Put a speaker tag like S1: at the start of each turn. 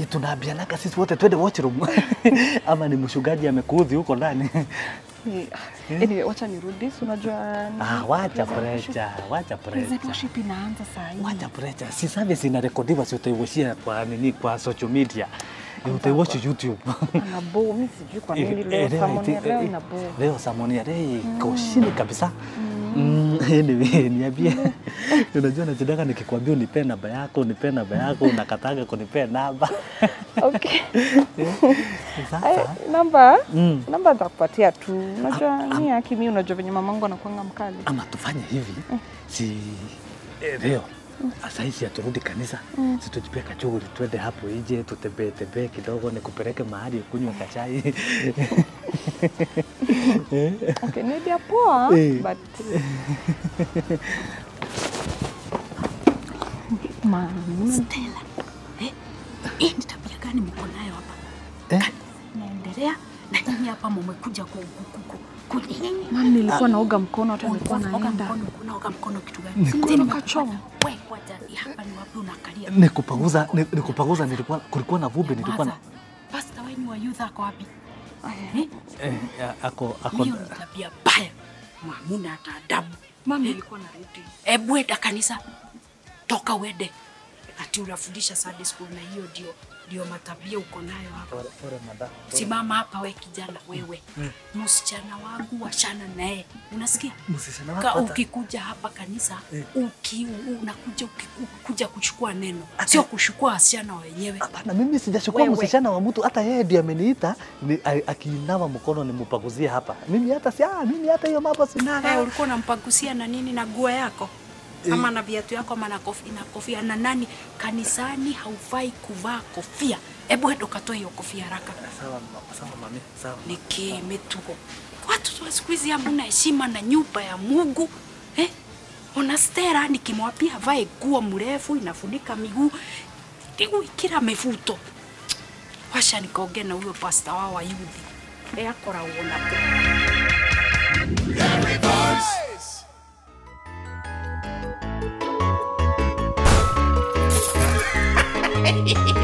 S1: tunaambianaga sisi wote twende washroom ama ni mshugaji amekuudhi huko ndani?
S2: Ni- Anyway, wacha nirudi, si unajua ni-
S1: Ah, wacha
S2: praise and worship.
S1: pressure, wacha
S2: Praise and
S1: pressure.
S2: worship inaanza saa hii.
S1: Wacha pressure. Si service inarekodiwa, si utaiwashia kwa nini, kwa social media. Utaiwashi YouTube.
S2: Ana bo, mimi sijui kwa nini
S1: Eh,
S2: leo
S1: eh,
S2: sermon ya
S1: eh,
S2: leo
S1: eh,
S2: ina bo.
S1: Leo sermon ya leo iko chini kabisa. Mm, anyway, niambie. Unajua nachotaka nikikwambia unipe namba yako, unipe namba yako, unakataga kunipea namba.
S2: Okay. Ay,
S1: Sasa
S2: namba
S1: Mm.
S2: namba nitakupatia tu. Unajua ni haki mimi, unajua venye mamangu anakuanga mkali.
S1: ama tufanye hivi, si eh, leo sahizi aturudi kanisa, si tujipie kachuguli, twende hapo nje tutembee tembee kidogo, nikupeleke mahali ukunywe kachai
S2: Okay, ni idea poa
S1: Eh.
S2: but Mama,
S3: Stella, eh, hii ni tabia gani mko nayo hapa?
S1: Eh?
S3: Naendelea na nyinyi hapa mmekuja ku ku- ku- ku- ku-
S2: mama nilikuwa naoga mkono hata nilikuwa
S3: Unaoga
S2: naenda.
S3: mkono, unaoga mkono kitu gani?
S1: Niko-
S3: Tena
S2: Nikachoma.
S3: wewe kwanza ni hapa ni wapi unakalia?
S1: nikupanguza ni- nikupanguza, nilikuwa kulikuwa na vumbi, nilikuwa na
S3: Kwanza, Pastor wenu wa youth ako wapi? Eh?
S1: eh, ako ako
S3: Hiyo ni tabia mbaya. Hamuna hata adabu.
S2: Mama nilikuwa narudi.
S3: Ebu enda kanisa, toka uende. Ati unafundisha Sunday school na hiyo ndio ndio matabia uko nayo hapa. Simama hapa we kijana wewe. Msichana wangu washana naye. Unasikia?
S1: Msichana
S3: Ka
S1: wako hata-
S3: ukikuja hapa kanisa uki, unakuja uki, kuja kuchukua neno, sio kuchukua wasichana wenyewe.
S1: Hapana, mimi sijachukua
S3: Wewe.
S1: msichana wa mtu, hata yeye ndiye ameniita ni, a- akiinama mkono nimupaguzie hapa. Mimi hata si ah, mimi hata hiyo mambo
S3: Eh,
S1: sinaga.
S3: ulikuwa unampagusia na nini na nguo yako ama na viatu yako ama na kofia, na kofia na nani? Kanisani haufai kuvaa kofia. Hebu enda ukatoe hiyo kofia haraka.
S1: Sawa, ma- sawa mami, sawa.
S3: Nikimetuko watu wa siku hizi hamna heshima na nyumba ya Mungu eh? Ona Stella nikimwambia avae nguo mrefu inafunika miguu Tigu kila mefuto washa nikaongea na huyo pasta wao wa youth eh, akora uona tu